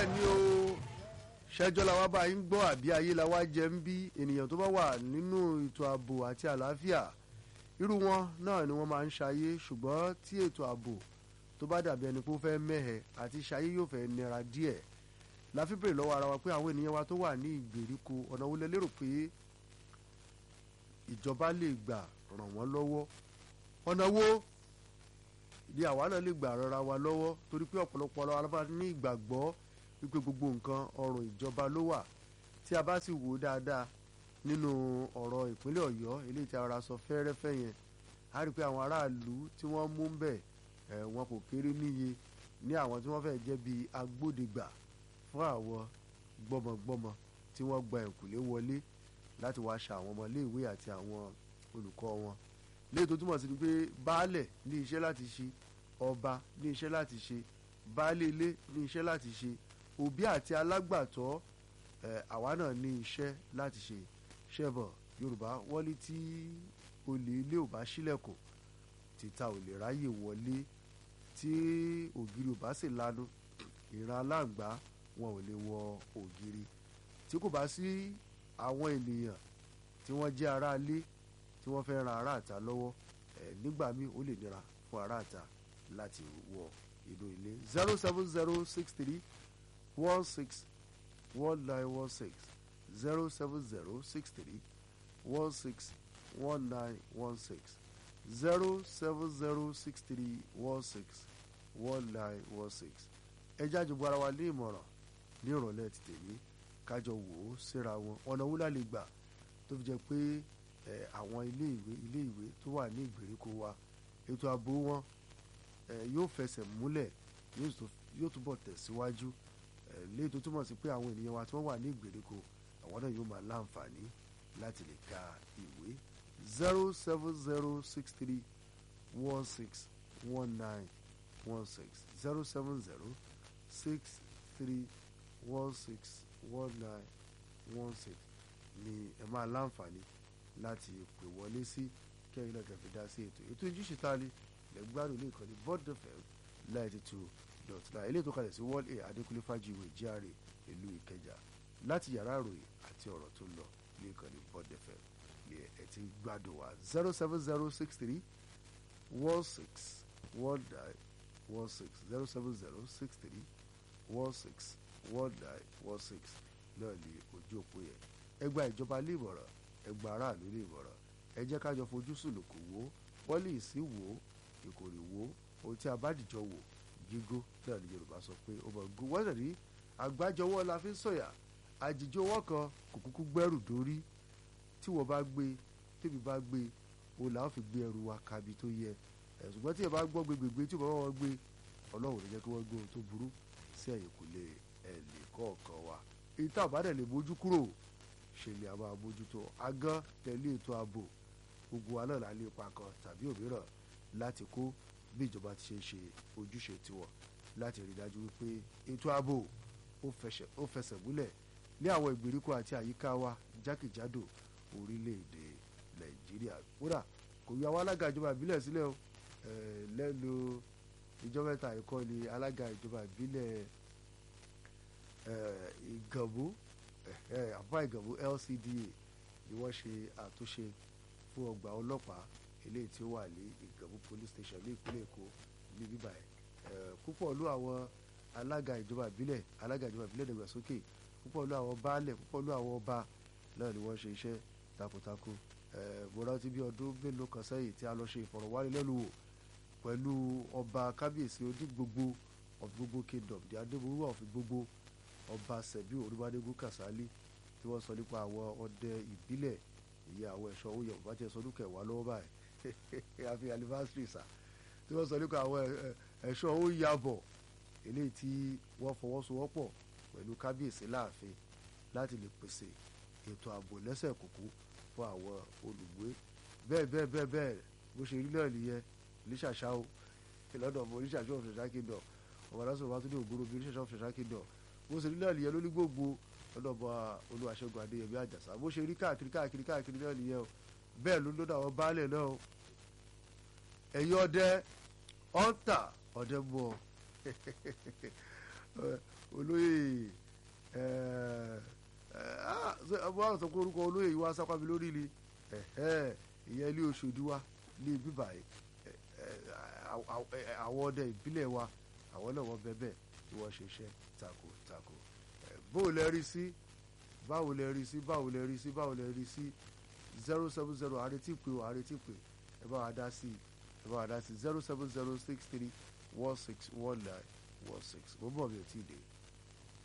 bẹ́ẹ̀ ni o ṣẹjọ́ la wá bá yín gbọ́ àbí ayé la wá jẹ ń bí ènìyàn tó bá wà nínú ètò ààbò àti àlàáfíà irú wọn náà ni wọ́n máa ń ṣayé ṣùgbọ́n tí ètò ààbò tó bá dàbí ẹni pé ó fẹ́ mẹ́hẹ̀ àti ṣayé yóò fẹ́ nira díẹ̀ la fi bèrè lọ́wọ́ ara wa pé àwọn ènìyàn wa tó wà ní ìgbèríko ọ̀nà wo lẹ lérò pé ìjọba lè gbà ràn wọ́n lọ́wọ́ ọ̀nà wo ni àwa náà lè gbà rọra wa lọ́wọ́ torí pé ọ̀pọ̀lọpọ̀ ọlọ́wọ́ alábàá ní ìgbàgbọ́ wípé gbogbo nǹkan ọrùn ìjọba ló wà tí a bá sì wò ó dáadáa nínú ọ̀rọ̀ ìpínlẹ̀ ọ̀yọ́ eléyìí tí a rọra sọ fẹ́rẹ́fẹ́ yẹn a rí i pé àwọn aráàlú tí wọ́n mú ń bẹ̀ ẹ̀ wọn kò kéré níye ní àwọn tí wọ́n fẹ́ jẹ́ bíi agbódegbà fún àwọn gbọ́mọgbọ́mọ tí wọ́n gba ẹ̀kúlé wọlé láti wá ṣa àwọn ọmọléèwé àti àwọn olùkọ́ wọn léyìí tó túmọ̀ sí ni pé baálẹ̀ ní iṣẹ́ láti ṣe ọba ní iṣẹ́ láti ṣe baálé ilé ní iṣẹ́ láti ṣe òbí àti alágbàtọ́ ẹ̀ àwa náà ní iṣẹ́ láti ṣe ṣẹ́bọ̀ yorùbá wọ́n ní tí olè ilé ò bá ṣílẹ̀kùn títa ò lè ráyè wọlé tí ògiri ò bá sì lanu ìran aláǹgbá wọn ò lè wọ ògiri tí kò bá sí àwọn ènìyàn tí wọ́n jẹ́ aráalé tí wọ́n fẹ́ ran aráàta lọ́wọ́ ẹ̀ nígbà míì ó lè nira fún aráàta láti wọ inú ilé zero seven zero six three one six one nine one six zero seven zero six three one six one nine one six zero seven zero six three one six one nine one six ẹ jáde bu ara wa ní ìmọ̀ràn ní ìrọ̀lẹ́ ti tèmi kájọ wò ó síra wọn ọ̀nà wúlà lè gbà tó fi jẹ́ pé ẹ àwọn ilé ìwé ilé ìwé tó wà ní ìgbèríko wa ètò ààbò wọn ẹ yóò fẹsẹ̀ múlẹ̀ yóò túbọ̀ tẹ̀síwájú ẹ léyìí tó túmọ̀ sí pé àwọn ènìyàn wa tí wọ́n wà ní ìgbèríko àwọn náà yóò máa láǹfààní láti lè ka ìwé zero seven zero six three one six one nine one six zero seven zero six three one six one nine one six ni ẹ máa láǹfààní láti pè wọlé sí kẹ́yìn náà kẹfì dá sí ètò ètò ìjíṣẹ́ ta ni lẹ́gbàdùn ní ìkànnì bọ́ọ̀dù fm ninety two dot nine eléyìí tó kalẹ̀ sí world air adékúnlé fájìwé GRA ìlú ìkẹjà láti yàrá ìròyìn àti ọ̀rọ̀ tó lọ ní ìkànnì bọ́ọ̀dù fm ni ẹ ti gbádùn wa zero seven zero six three one six one nine one six zero seven zero six three one six one nine one six náà ní ojú òpó yẹn ẹgbà ìjọba lè mọ̀ràn ẹgbà aráàlú lè mọ̀ràn ẹ jẹ́ kájọ fojú sùlùkù wò pọ́lìsì wò ìkòrè wò ohun tí a bá dìjọ wò gígó náà ní yorùbá sọ pé ó mọ̀ gún wọ́n rí àgbájọwọ́ la fi ń sọ̀yà àjìjọwọ́ kan kò kúkú gbẹ́rù dórí tí wọ́n bá gbé tèmi bá gbé o là ń fi gbé ẹrù wa kabi tó yẹ ẹ̀ ṣùgbọ́n tí ẹ bá gbọ́ gbégbégbé tí ò bá wọn gbé ọlọ́run ló jẹ́ kí wọ́n gbé ohun tó burú sí ẹ̀yìn kò lè ẹ̀ lè kọ̀ọ̀kan wa èyí tá a bá dẹ̀ lè mójú kúrò ṣe ni a máa mójútó agán tẹ̀lé ètò ààbò gbogbo wa náà la lè pa kan tàbí òmíràn láti kó bí ìjọba ti ṣe ń ṣe ojúṣe tiwọn láti rí dájú wípé ètò ààbò ó fẹsẹ̀ múlẹ̀ ní àwọn ìgbèríko àti àyíká wa jákèjádò orílẹ̀-èdè nàìjíríà kódà kò yọ àwọn alága ìjọba ìbílẹ̀ sílẹ̀ o lẹ́nu ìjọba mẹ́ta ẹ̀kọ́ ni alága ìjọba ìbílẹ̀ ìgànbó àbá ìgànbó LCDA ni wọ́n ṣe àtúnṣe fún ọgbà ọlọ́pàá eléyìí tí ó wà ní ìgànbó police station ní ìpínlẹ̀ èkó ní bíbá ẹ̀ púpọ̀ ló àwọn alága ìjọba ìbílẹ̀ alága ìjọba ìbílẹ̀ dàgbàsókè púpọ̀ ló àwọn baálẹ̀ púpọ̀ ló àwọn ọba náà ni wọ́n ṣe iṣẹ́ takuntakun mo rántí bí ọdún mélòó kan sẹ́yìn tí a lọ ṣe ìfọ̀rọ̀wánilẹ́nuwò pẹ̀lú ọba kábíyèsí odi gbogbo of gbogbo kingdom di adébúrú of gbogbo ọba sẹ̀bí olúbadégún kàsálí tí wọ́n sọ nípa àwọn ọdẹ ìbílẹ̀ ìyẹn àwọn ẹ̀ṣọ́ owó yẹ bàbá tí ẹ sọ ọdún kẹwàá lọ́wọ́ báyìí àfi anniversary sà tí wọ́n sọ nípa àwọn ẹ̀ṣọ́ owó yàbọ̀ eléyìí tí wọ́n fọwọ́sowọ́pọ̀ pẹ̀lú kábíyèsí láàfin láti lè pèsè ètò ààbò lẹ́sẹ̀ kúkú fún àwọn olùgbé bẹ́ẹ̀ bẹ́ẹ̀ bẹ́ẹ̀ bẹ́ẹ̀ bó ṣe rí náà nìyẹn oníṣàṣà o lọ́dọ̀ ọmọ oníṣàṣà of ṣẹ̀ṣà kingdom ọmọ adáṣọ wa tó ní ògbóró bí oníṣàṣà of ṣẹ̀ṣà kingdom bó ṣe rí náà nìyẹn lóní gbogbo lọ́dọ̀ ọmọ olúwaṣẹ́gun adéyẹmí àjàsà bó ṣe rí káàkiri káàkiri káàkiri náà nìyẹn o bẹ́ẹ̀ ló lọ́dọ̀ àwọn baálẹ̀ náà o ẹ̀yin ọdẹ ọ̀ǹtà ọdẹ mú ọ olóyè ọba àwọn sọ pé orúkọ olóyè yìí wá sápá mi lórí ni ìyẹn ilé Ọ̀ṣọ́dì wa ní bíbá yìí àwọn ọdẹ ìbílẹ̀ wa àwọn náà wọ́n bẹ bẹ́ẹ̀ tí wọ́n ṣe iṣẹ́ tako tako báwo lẹ rí sí báwo lẹ rí sí báwo lẹ rí sí báwo lẹ rí sí zero seven zero àrètí pé o àrètí pé ẹ bá wa dá sí ẹ bá wa dá sí zero seven zero six three one six one nine one six mo bọ̀ mi ò tí ì dé.